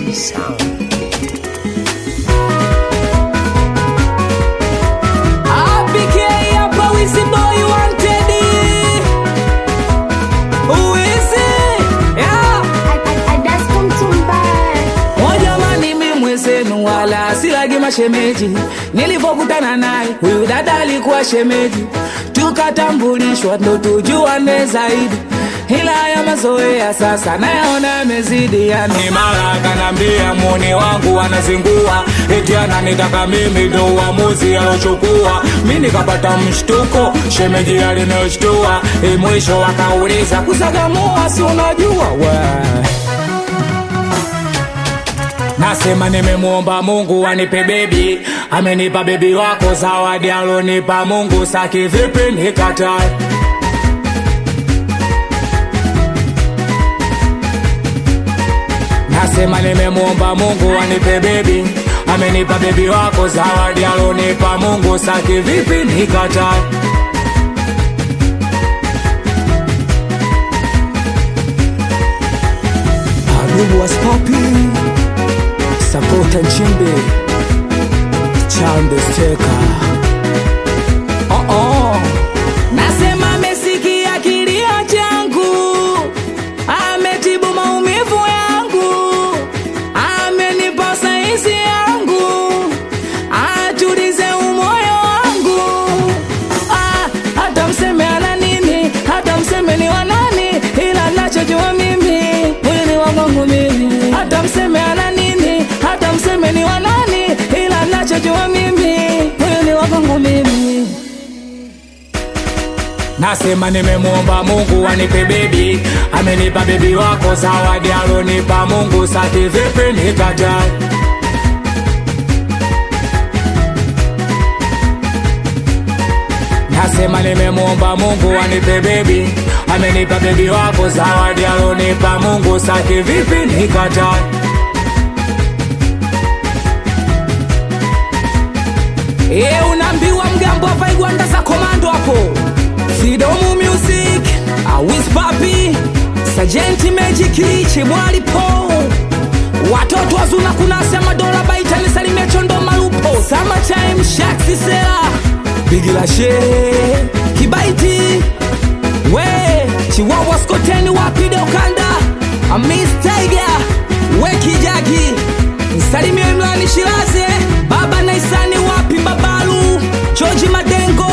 Sound. APK hapa Wizzy Boy wanted. Wizzy, yeah. O jamani, mi mwezenu wala silagi mashemeji. Nilivyokutana naye huyu dada alikuwa shemeji, tukatambulishwa ndo tujuane zaidi, ila ya mazoea sasa nayaona yamezidi. Yani mara akanambia muone wangu anazingua, eti ananitaka mimi ndo uamuzi alochukua. Mi nikapata mshtuko, shemeji alinishtua, e, mwisho akauliza kusagamua, si unajua we Nasema nimemwomba Mungu anipe bebi, amenipa bebi wako zawadi alonipa Mungu, saki vipi nikatae? Nasema nimemwomba Mungu anipe bebi, amenipa bebi wako zawadi alonipa Mungu, saki vipi nikatae? Adubu was popping Sapota Nchimbi Chambe Steka oh -oh. Nasema amesikia kilio changu Ametibu maumivu yangu Amenipa saizi yangu Atulize umoyo wangu ah, Hata mseme ana nini Hata mseme ni wanani Ila nachojua mimi Huyu ni wangu mimi Hata mseme ana nini Hata mseme ni wanani Ila nachojua mimi Huyu ni wangu mimi Nasema nimemwomba Mungu anipe bebi, amenipa bebi wako zawadi alonipa Mungu, sati vipi nikatae? Nasema nimemwomba Mungu anipe bebi, amenipa bebi wako zawadi alonipa Mungu, saki vipi nikatae? E, unaambiwa mgambo hapa Igwanda za komando hapo Fidomu Music Awis Papi Sajenti Magic Chimwali Po Watoto wazuna kuna sema dola baita nisalimia chondo malupo Summertime Shaxi Sela Bigila She Kibaiti We Chiwawa Skoteni Wapide Ukanda Amis Tiger We Kijagi Msalimia Imrani Shiraze Baba Naisani wapi Babalu George Madengo